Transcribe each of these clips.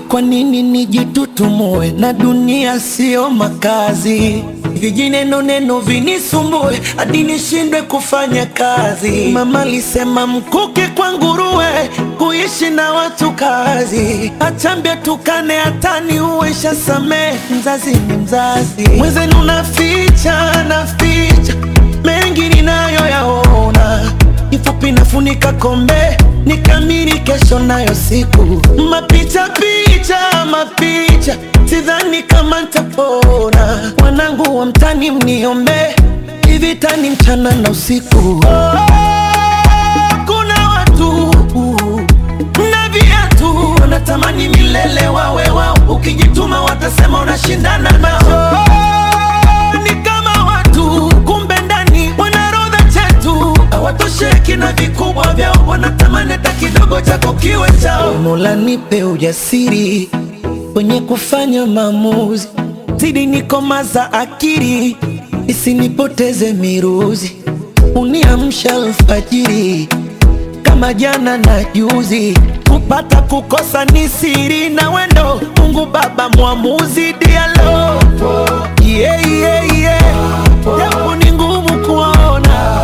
Kwa nini nijitutumue na dunia siyo makazi? Vijineno neno vinisumbue hadi nishindwe kufanya kazi. Mama alisema mkuke kwa nguruwe, kuishi na watu kazi. Achambia tukane hatani uwesha samee, mzazi ni mzazi. Mwenzenu naficha naficha mengi ninayoyaona, kifupi nafunika kombe nikamiri kesho nayo siku mapicha picha mapicha, sidhani kama ntapona. Wanangu wa mtani mniombe, ivitani mchana na usiku. Oh, kuna watu na viatu wanatamani milele wawe wao, ukijituma watasema unashindana nao. Oh, ni kama watu kumbe ndani wanarodha chetu hawatosheki na vikubwa vyao, wanatamani hata kidogo chako kiwe chao. Mola nipe ujasiri kwenye kufanya maamuzi, zidi nikomaza akili isinipoteze miruzi, uniamsha alfajiri kama jana na juzi, kupata kukosa ni siri na wendo. Mungu Baba mwamuzi, dialo yeah, yeah, yeah. Japo ni ngumu kuona,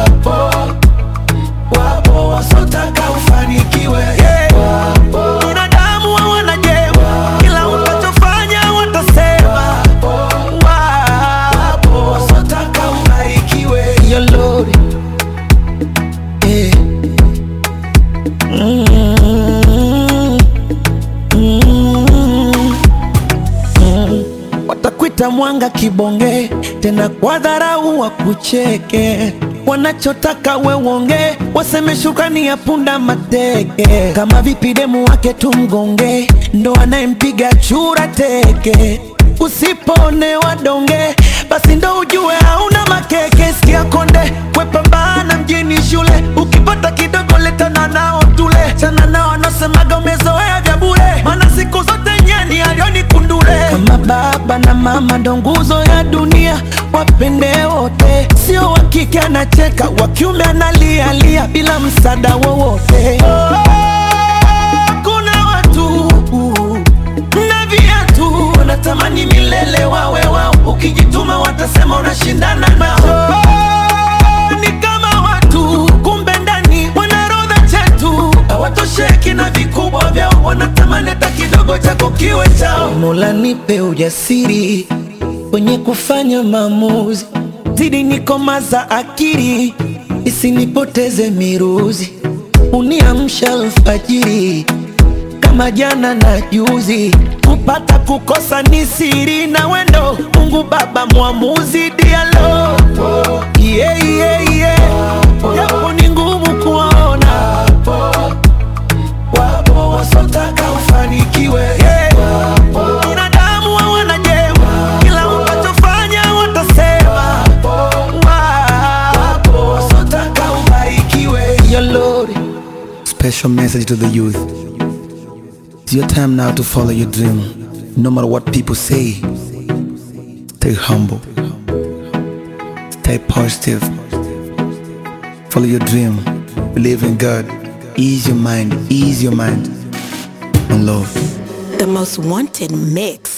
wapo wasotaka ufanikiwe yeah. Binadamu hawana jema, kila utachofanya watasema. Wapo wasotaka ubarikiwe Yo Lord, yeah. Mm, mm, mm. Watakwita mwanga kibonge, tena kwa dharau wakucheke. Wanachotaka we uonge, waseme shukrani ya punda mateke. Kama vipi demu wake tumgonge, ndo anayempiga chura teke. Usipone donge, basi ndo ujue hauna makeke. Sikia konde, wepambana mjini shule, ukipata kidogo letana nao tule. Chana nao wanaosemaga umezoea vya bure, maana siku zote nyani alioni kundule. Kama baba na mama ndo nguzo ya dunia, wapende wote, sio wa kike anacheka, wa kiume analialia bila msaada wowote. Kuna watu na viatu wanatamani milele wawe wao, ukijituma watasema unashindana nao. Ni kama watu kumbe ndani wanarodha chetu, hawatosheki na vikubwa vyao, wanatamani hata kidogo chako kiwe chao. Mola nipe ujasiri kwenye kufanya maamuzi, zidi nikomaza akili isinipoteze miruzi, uniamsha alfajiri kama jana na juzi, kupata kukosa ni siri na wendo. Mungu Baba mwamuzi, dialo yeah, yeah, yeah. Japo ni ngumu kuona, wapo wasotaka ufanikiwe yeah. Binadamu hawana jema, kila utachofanya watasema. Wapo wasotaka ubarikiwe Yo Lord. Special message to the youth. It's your time now to follow your dream. No matter what people say, stay humble, stay positive, follow your dream, believe in God, ease your mind, ease your mind, and love. The most wanted mix.